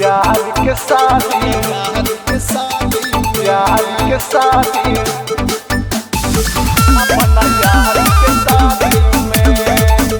यार के शादी यार के शादी अपना यार के शादी में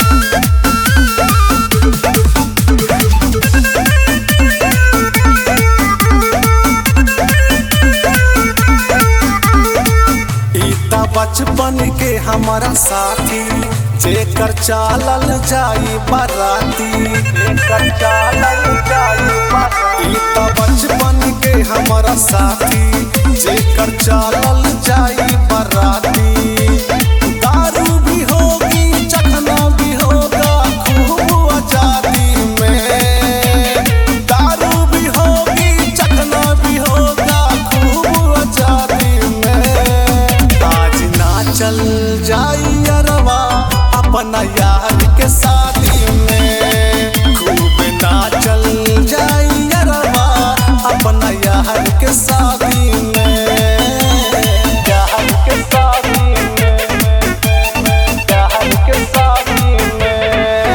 इता बचपन के हमारा साथी जेकर चालल जाई बाराती एकर चालल जाई बाराती इता बचपन के हमारा साथी जेकर चालल जाई बाराती दारू भी होगी चखना भी होगा खूब आजादी में दारू भी होगी चखना भी होगा खूब आजादी में आज ना चल जाई अरवा अपना यार के शादी में खूब ना चल जाई अरवा अपना यार के शादी में यार के शादी में यार के शादी में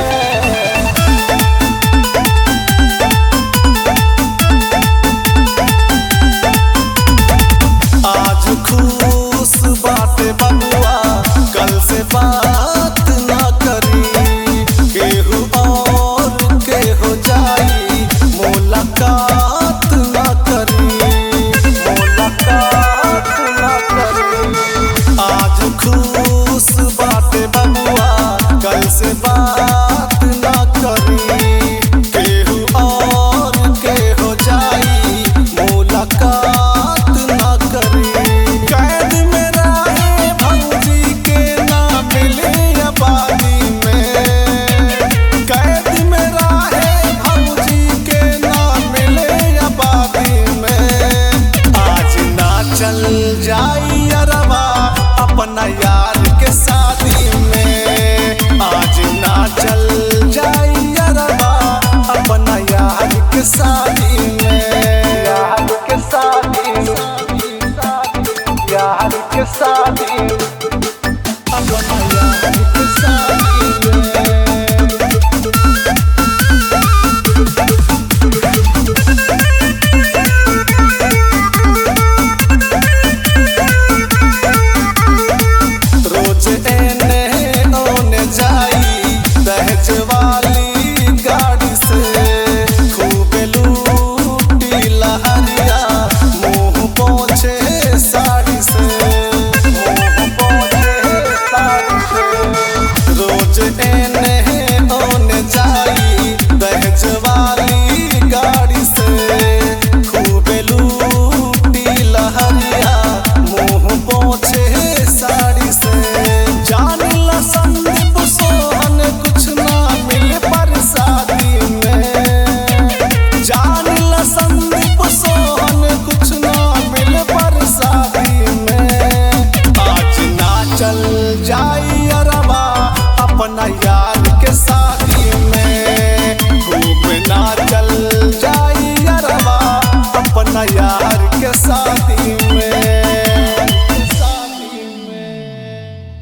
आज खुश बाटे बबुआ कल से बात ना करी केहू और के हो जाई मुलाकात ना करी मुलाकात ना करी आज खुश बाटे बबुआ कल से बात ना करी केहू और के हो जाई मुलाकात ना करी कैद में रहे भौजी के ना मिले आबादी में कैद में रहे भौजी के ना मिले आबादी में आज ना चल जाई अरवा अपना यार के शादी में आज ना चल जाई अरवा अपना यार के शादी